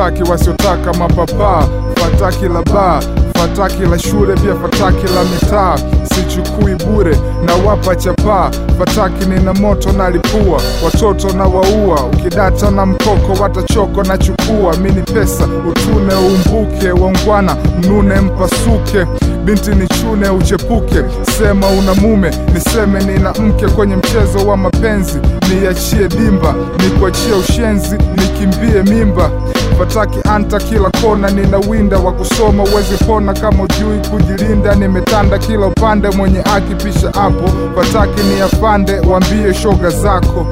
fataki wasiotaka mapapaa fataki la baa fataki la shule pia fataki la mitaa sichukui bure na wapa chapaa fataki nina moto na lipua watoto na waua ukidata na mkoko watachoko na chukua mini pesa utune umbuke waungwana mnune mpasuke binti ni chune uchepuke sema una mume niseme nina mke kwenye mchezo wa mapenzi niachie dimba nikuachie ushenzi nikimbie mimba fataki anta kila kona nina winda wa kusoma uwezi pona kama ujui kujilinda nimetanda kila upande mwenye akipisha hapo fataki ni afande wambie shoga zako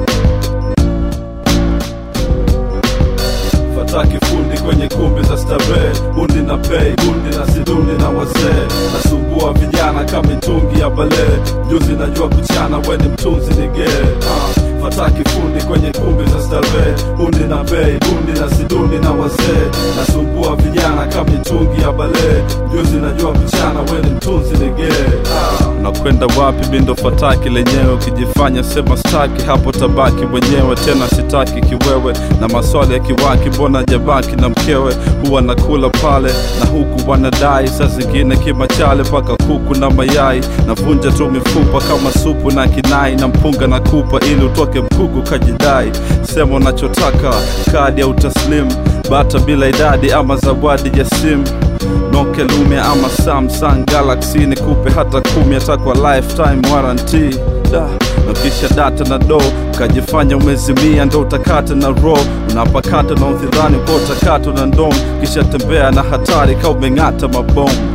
fataki fundi kwenye kumbi za starehe bundi na pei bundi na sidundi na wazee nasumbua vijana kama mitungi ya balee juzi najua kuchana weni mtunzi nigee uh. fataki fundi kwenye kumbi za starehe bundi na bei bundi na sidundi na wazee nasumbua vijana kama mitungi ya balee juzi najua kuchana weni mtunzi nigee uh. nakwenda wapi bindo fataki lenyewe ukijifanya sema staki hapo tabaki mwenyewe tena sitaki kiwewe na maswali ya kiwaki mbona jabaki na mkewe huwa nakula pale na huku wanadai saa zingine kimachale mpaka kuku na mayai navunja tu mifupa kama supu na kinai na mpunga na kupa ili utoke mkuku kajidai sema unachotaka kadi au taslim bata bila idadi ama zawadi ya simu Nokia Lumia ama Samsung Galaxy nikupe hata kumi hata kwa lifetime warranty da na kisha data na do ukajifanya umezimia ndo utakata na ro unapakata na udhidhani kwa utakata na ndom kisha tembea na hatari ka umeng'ata mabomu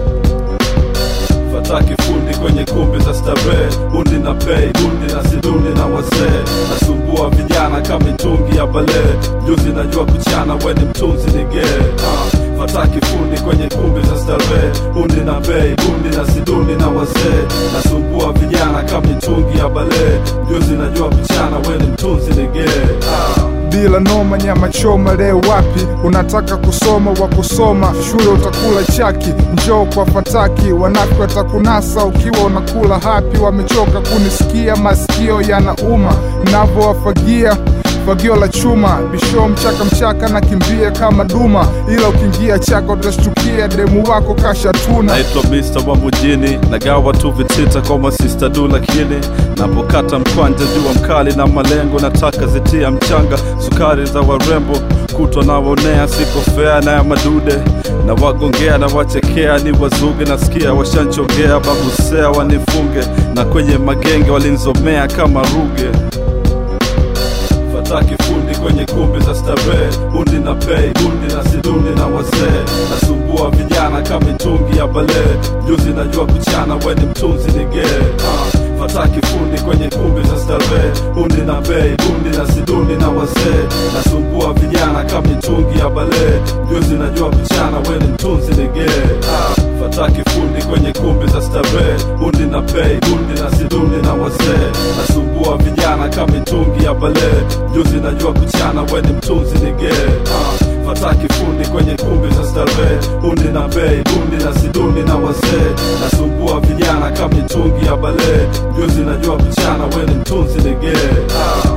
fataki fundi kwenye kumbi za starehe bundi na pei bundi na sidundi na wazee nasumbua vijana kama mitungi ya balee juzi najua kuchana weni mtunzi nigee uh. fataki fundi kwenye kumbi za starehe bundi na bei bundi na sidundi na wazee nasumbua vijana kama mitungi ya balee juzi najua kuchana weni mtunzi nigee uh. bila noma nyama choma leo wapi unataka kusoma wa kusoma shule utakula chaki njoo kwa fataki wanafiki watakunasa ukiwa unakula hapi wamechoka kunisikia masikio yanauma navyowafagia fagio la chuma bisho mchaka mchaka na kimbia kama duma ila ukiingia chaka utashtukia demu wako kashatuna naitwa Mr. wa mjini nagawa tu vitita kwa masista du lakini napokata mkwanja jua mkali na malengo nataka zitia mchanga sukari za warembo kutwa nawaonea siko fea na ya madude na wagongea na wachekea ni wazuge nasikia washanchongea babusea wanifunge na kwenye magenge walinzomea kama ruge fataki fundi kwenye kumbi za starehe bundi na pei bundi na sidundi na wazee nasumbua vijana kama mitungi ya balee juzi najua kuchana weni mtunzi nigee uh. fataki fundi kwenye kumbi za starehe bundi na bei bundi na sidundi na wazee nasumbua vijana kama mitungi ya balee juzi najua kuchana weni mtunzi nigee uh. fataki fundi kwenye kumbi za starehe bundi na pei bundi na sidundi na wazee nasumbua vijana kama mitungi ya balee juzi najua kuchana weni mtunzi nigee uh fataki fundi kwenye kumbi za starehe bundi na bei bundi na sidundi na wazee nasumbua vijana kama mitungi ya balee juzi najua kuchana weni mtunzi nigee ah.